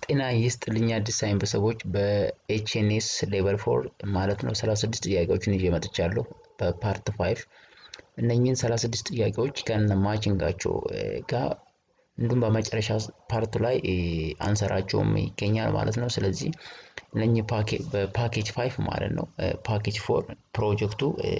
ጤና ይስጥልኝ አዲስ ሳይን ቤተሰቦች በኤችኤንኤስ ሌቨል ፎር ማለት ነው 36 ጥያቄዎችን ይዤ መጥቻለሁ በፓርት ፋይቭ እነኚህን 36 ጥያቄዎች ከነ ማችንጋቸው ጋር እንዲሁም በመጨረሻ ፓርቱ ላይ አንሰራቸውም ይገኛል ማለት ነው። ስለዚህ እነኚህ በፓኬጅ ፋይቭ ማለት ነው ፓኬጅ ፎር ፕሮጀክቱ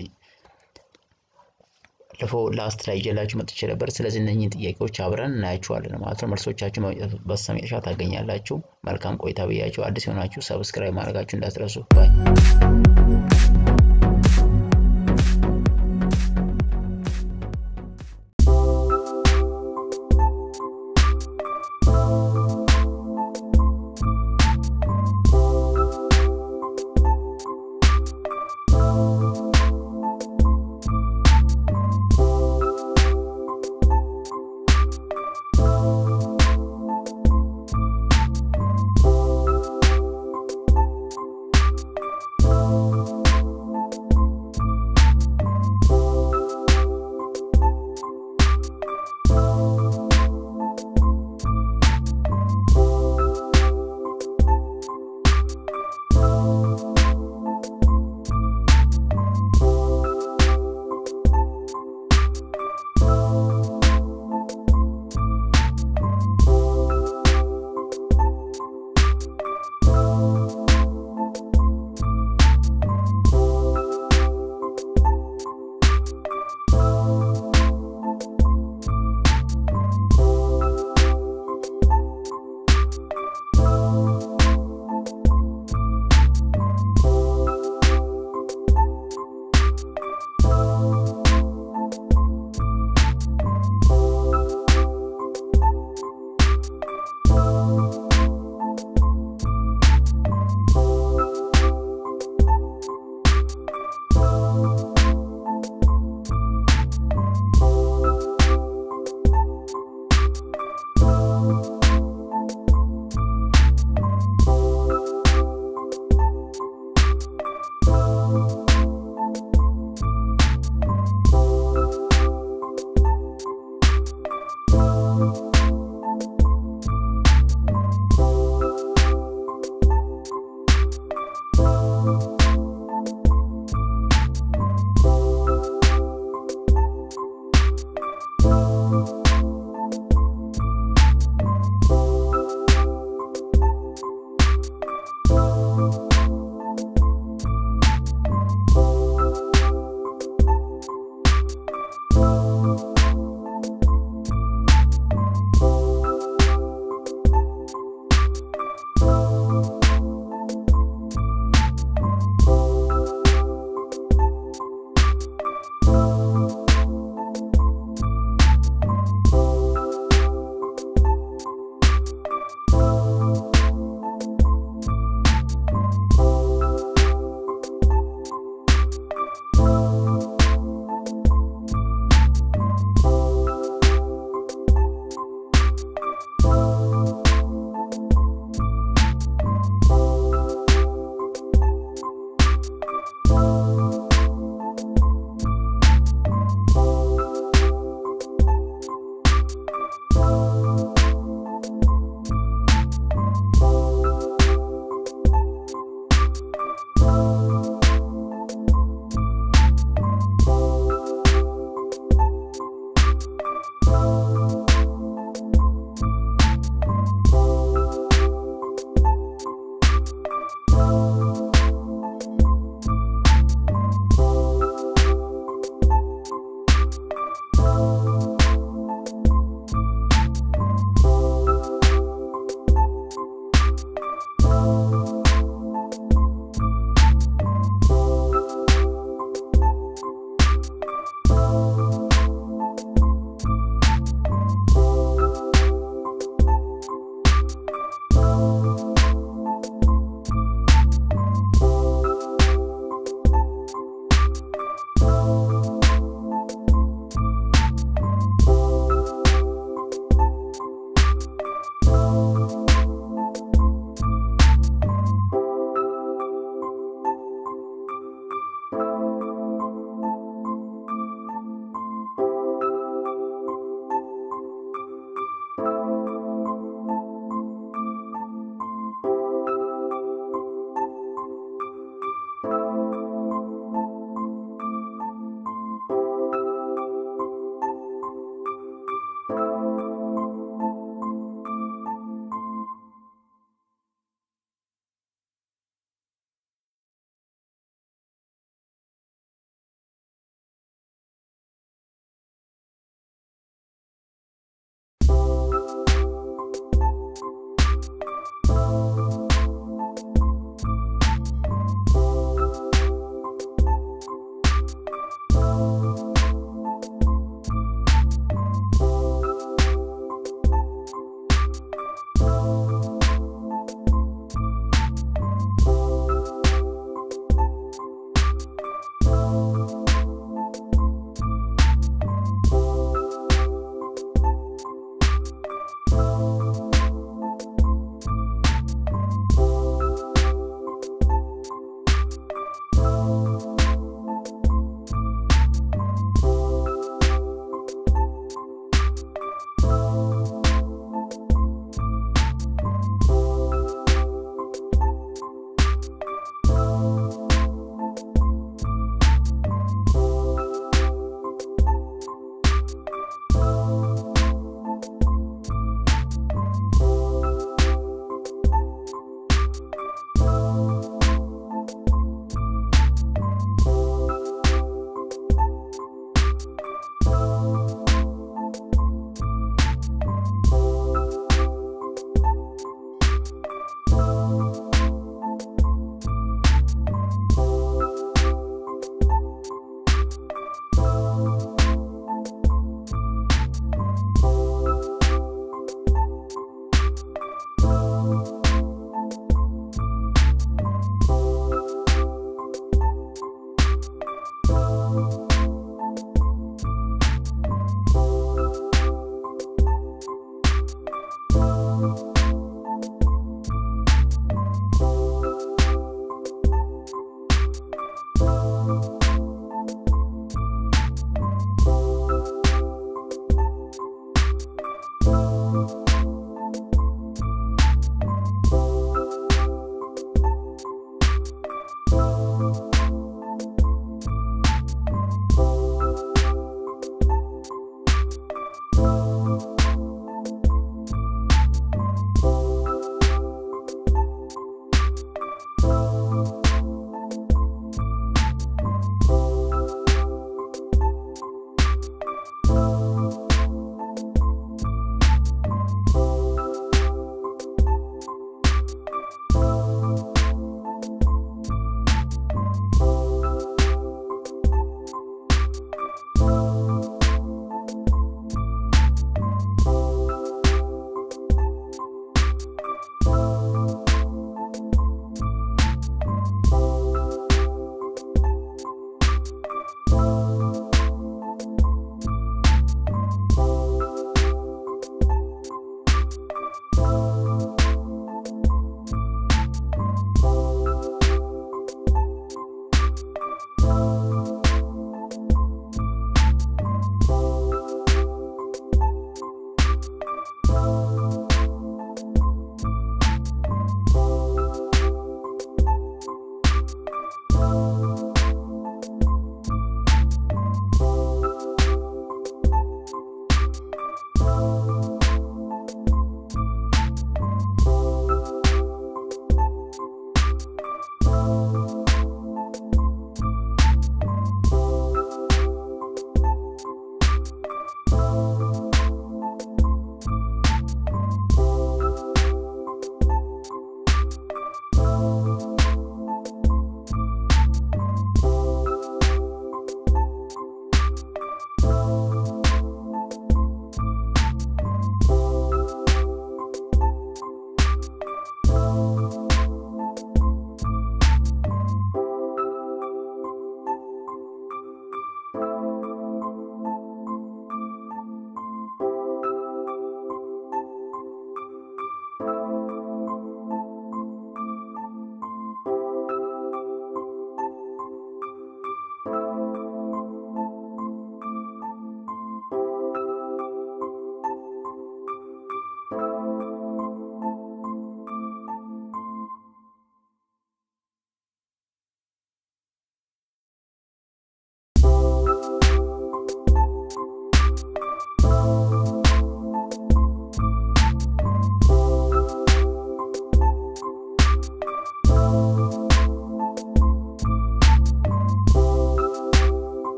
ለፎ ላስት ላይ ይዤላችሁ መጥቼ ነበር። ስለዚህ እነኚህን ጥያቄዎች አብረን እናያቸዋለን ማለት ነው። መልሶቻችሁ በስተመጨረሻ ታገኛላችሁ። መልካም ቆይታ ብያችሁ፣ አዲስ የሆናችሁ ሰብስክራይብ ማድረጋችሁ እንዳትረሱ። ባይ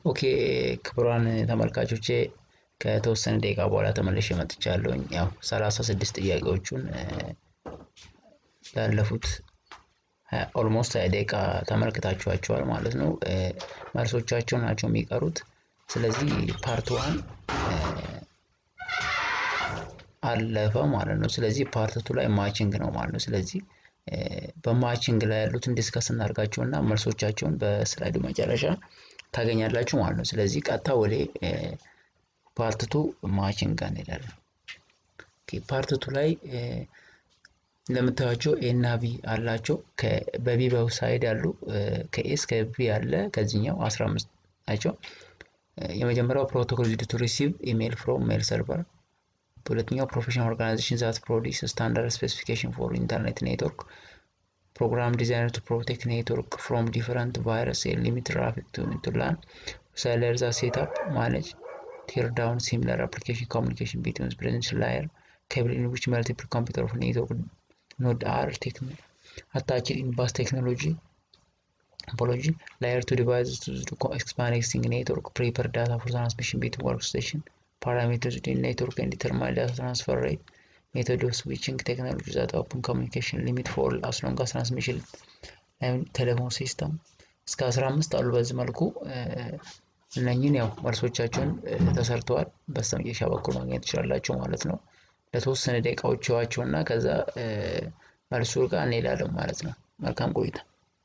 ኦኬ ክቡራን ተመልካቾቼ ከተወሰነ ደቂቃ በኋላ ተመልሼ መጥቻለሁኝ። ያው ሰላሳ ስድስት ጥያቄዎቹን ላለፉት ኦልሞስት ሀያ ደቂቃ ተመልክታችኋቸዋል ማለት ነው። መልሶቻቸው ናቸው የሚቀሩት። ስለዚህ ፓርት ዋን አለፈ ማለት ነው። ስለዚህ ፓርት ቱ ላይ ማቺንግ ነው ማለት ነው። ስለዚህ በማቺንግ ላይ ያሉትን ዲስከስ እናድርጋቸው እና መልሶቻቸውን በስላይዱ መጨረሻ ታገኛላችሁ ማለት ነው። ስለዚህ ቀጥታ ወደ ፓርት ቱ ማቺንግ ጋር እንሄዳለን። ፓርት ቱ ላይ እንደምታዩቸው ኤ እና ቢ አላቸው። በቢ ሳይድ ያሉ ከኤ እስከ ቢ ያለ ከዚህኛው 15 ናቸው። የመጀመሪያው ፕሮቶኮል ዩዝድ ቱ ሪሲቭ ኢሜል ፍሮም ሜል ሰርቨር፣ ሁለተኛው ፕሮፌሽናል ኦርጋናይዜሽን ዛት ፕሮዲስ ስታንዳርድ ስፔሲፊኬሽን ፎር ኢንተርኔት ኔትወርክ ፕሮግራም ዲዛይነር ቱ ፕሮቴክት ኔትወርክ ፍሮም ዲፈረንት ቫይረስ ሊሚት ትራፊክ ቱ ላን ሰለር ዛ ሴትአፕ ማኔጅ ቴር ዳውን ሲሚላር አፕሊኬሽን ኮሚኒኬሽን ቢትዊን ፕሬዘንሽን ላየር cable in which multiple computer of network node are attached in bus technology apology layer to devices to expanding network prepare data for transmission between workstation parameters within network and determine data transfer rate method of switching technology that open communication limit for as long as transmission ቴሌፎን ሲስተም እስከ 15 አሉ። በዚህ መልኩ እነኝን ያው መልሶቻቸውን ተሰርተዋል። በስተመጨረሻ በኩል ማግኘት ትችላላቸው ማለት ነው። ለተወሰነ ደቂቃዎች ይዋቸው እና ከዛ መልሱ ጋር እንሄዳለን ማለት ነው። መልካም ቆይታ።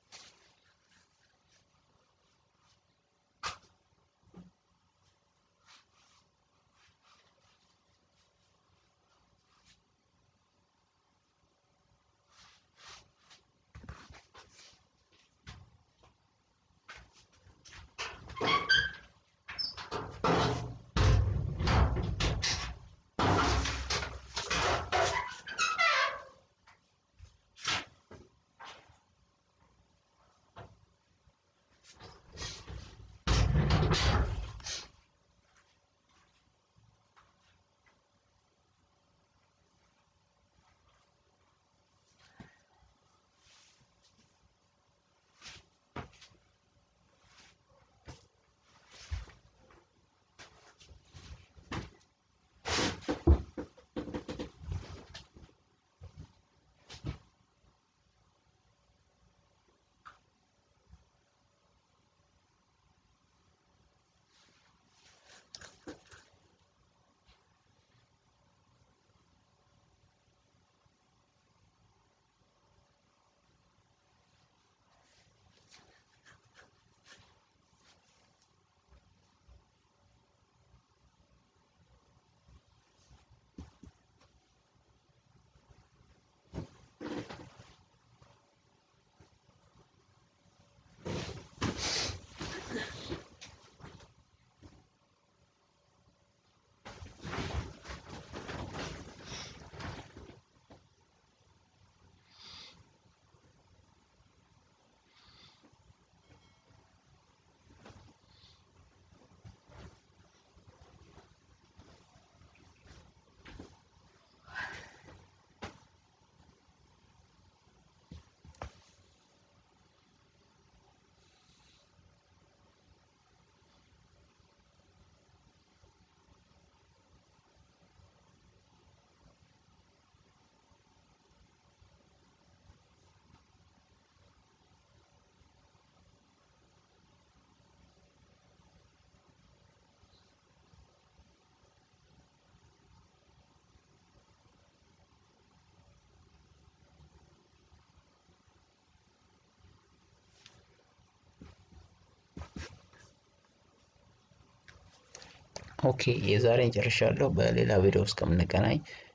ኦኬ የዛሬን ጨርሻለሁ። በሌላ ቪዲዮ እስከምንገናኝ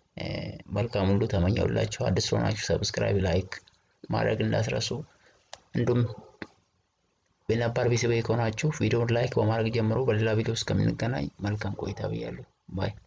መልካም ሁሉ ተመኘውላችሁ። አዲስ ሆናችሁ ሰብስክራይብ፣ ላይክ ማድረግ እንዳትረሱ። እንዲሁም በነባር ቤተሰብ ከሆናችሁ ቪዲዮውን ላይክ በማድረግ ጀምሮ በሌላ ቪዲዮ እስከምንገናኝ መልካም ቆይታ ብያለሁ። ባይ